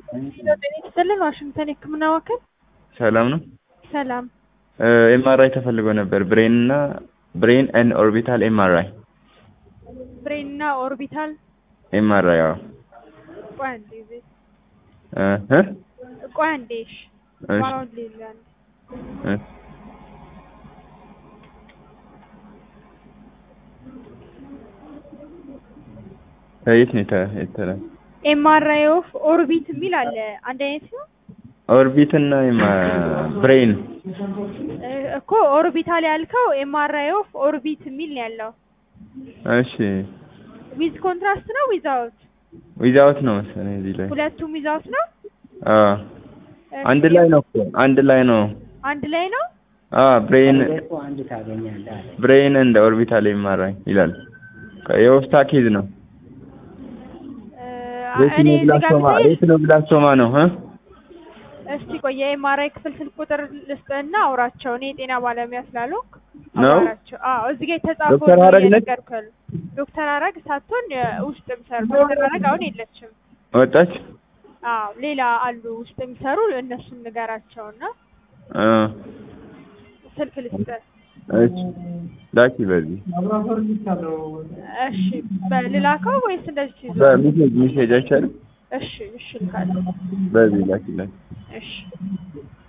ጤና ይስጥልን ዋሽንግተን የህክምና ማዕከል ሰላም ነው። ሰላም ኤምአርአይ ተፈልጎ ነበር። ብሬን እና ብሬን ኤንድ ኦርቢታል ኤምአርአይ ብሬን እና ኦርቢታል ኤምአርአይ አዎ። ቆይ አንዴ ዜ- እ እ ቆይ አንዴ እሺ እሺ ዋራውን ሌላ አንዴ እ ከየት ነው የተ- የተላ ኤምአርአይ ኦፍ ኦርቢት የሚል አለ አንድ አይነት ነው ኦርቢት እና ብሬን እ እኮ ኦርቢታል ያልከው ኤምአርአይ ኦፍ ኦርቢት የሚል ነው ያለው እሺ ዊዝ ኮንትራስት ነው ዊዛውት ዊዛውት ነው መሰለኝ እዚህ ላይ ሁለቱም ዊዛውት ነው አዎ አንድ ላይ ነው እኮ አንድ ላይ ነው አንድ ላይ ነው አዎ ብሬን እኮ አንድ ታገኛለህ አለ። ብሬን እንደ ኦርቢታል ኤምአርአይ ይላል የውስታ ኬዝ ነው እ እኔ እዚህ ጋር ሬቲኖብላስቶማ ስሄድ ሬቲኖብላስቶማ ነው እ እስቲ ቆይ የኤምአርአይ ክፍል ስልክ ቁጥር ልስጥህና አውራቸው። እኔ የጤና ባለሙያ ስላልሆንኩ ነው? አውራቸው። አዎ እዚህ ጋር የተጻፈው ዶክተር ነው ሀረግ ነች? እየነገርኩህ ያለው። ዶክተር ሀረግ ሳትሆን ውስጥ የሚሰሩ ዶክተር ሀረግ አሁን የለችም። ወጣች አዎ ሌላ አሉ ውስጥ የሚሰሩ እነሱን ንገራቸውና እ ስልክ ልስጥህ። እሺ ላኪ በዚህ እሺ በልላከው ወይስ እንደዚህ ትይዘው? በሜሴጅ ሜሴጅ አይቻልም እሺ እሺ ልካለሁ። በዚህ ላኪ ላኪ እሺ